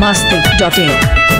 masti.in.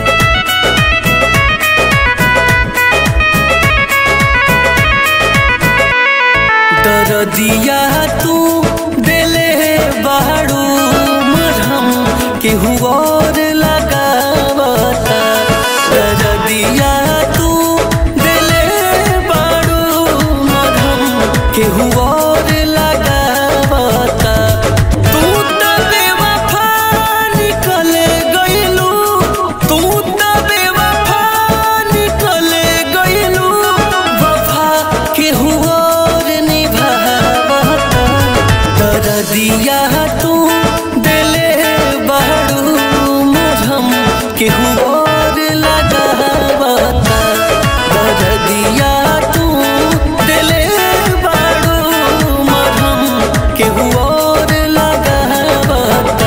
दरदिया तू दिले बाड़ू मरहम केहू और लगावता दरदिया तू दिले बाड़ू मरहम केहू और लगावता तू त बेवफा निकल गइलू तू त बेवफा निकल गइलू वफा केहू और निभावता दरदिया तू दिले बाड़ू मरहम केहू और लगावता दरदिया तू दिले बाड़ू मरहम केहू और लगावता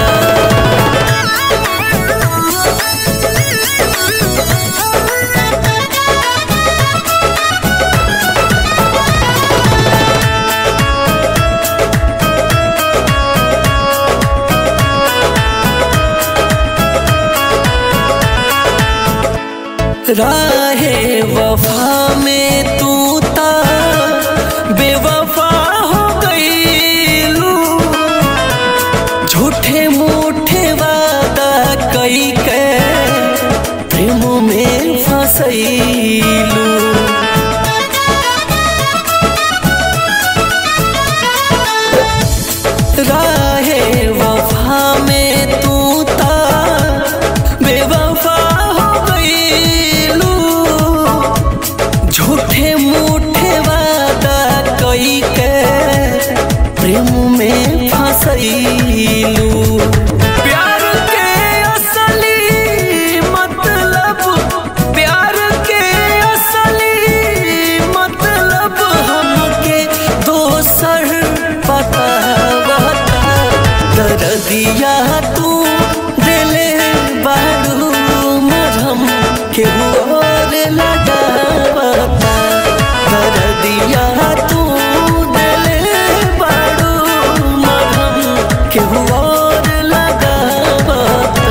राहे वफा में तू ता बेवफा हो गईलू झूठे मूठे वादा कई के प्रेम में फसैलू राहे वफा में तू ता बेवफा हो गईलू झूठे मूठे वादा कई के प्रेम में फसैलू प्यार के असली मतलब प्यार के असली मतलब हमके दोसर पता बता दरदिया तू दिले बाड़ू मरहम के और लगावता दरदिया तू दिले बाड़ू मरहम के और लगावता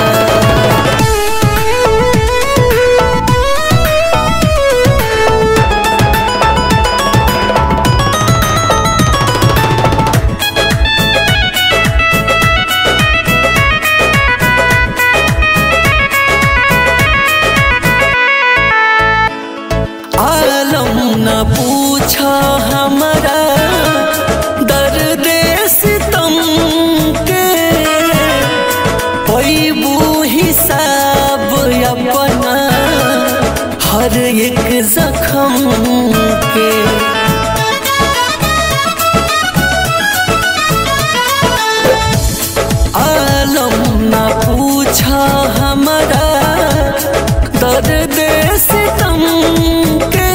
आलम न पूछा हमारा दर्द सितम के पैबू हिसाब अपना हर एक जख्म के आलम न पूछा हमारा दर्द सितम के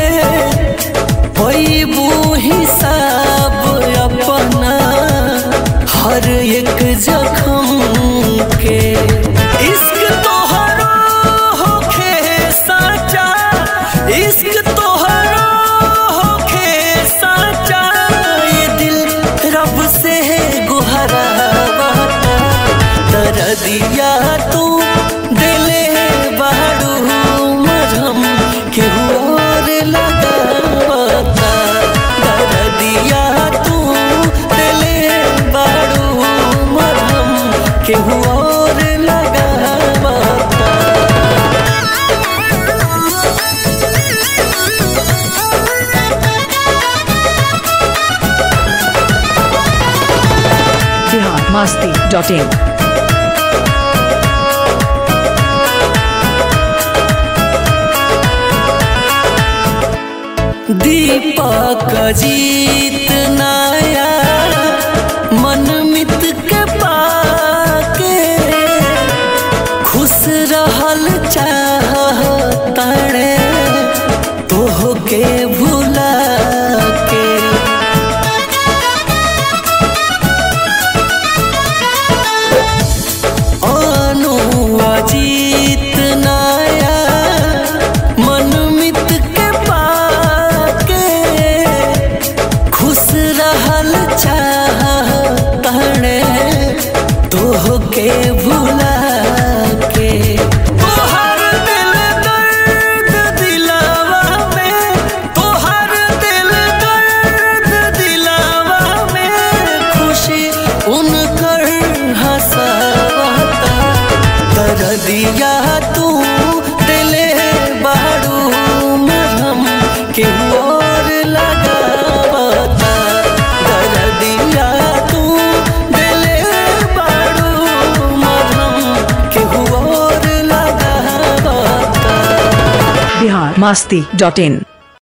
पैबू हिसाब अपना हर एक जख्म के इश्क तोहरो होखे साचा इश्क तोहरो होखे साचा ये दिल रब से गुहरा दरदिया तू दिले बाड़ू मरहम केहू और लगावता दरदिया तू दिले बाड़ू मरहम केहू और लगावता Bihar masti.in. दीपक जीत नाया मन मित के पाके खुश रहल चाह तड़े तोह के भुला के अनुआ जीत नाया मन मित के पाके खुश रहल चाह तड़े तोह के भुला के masti.in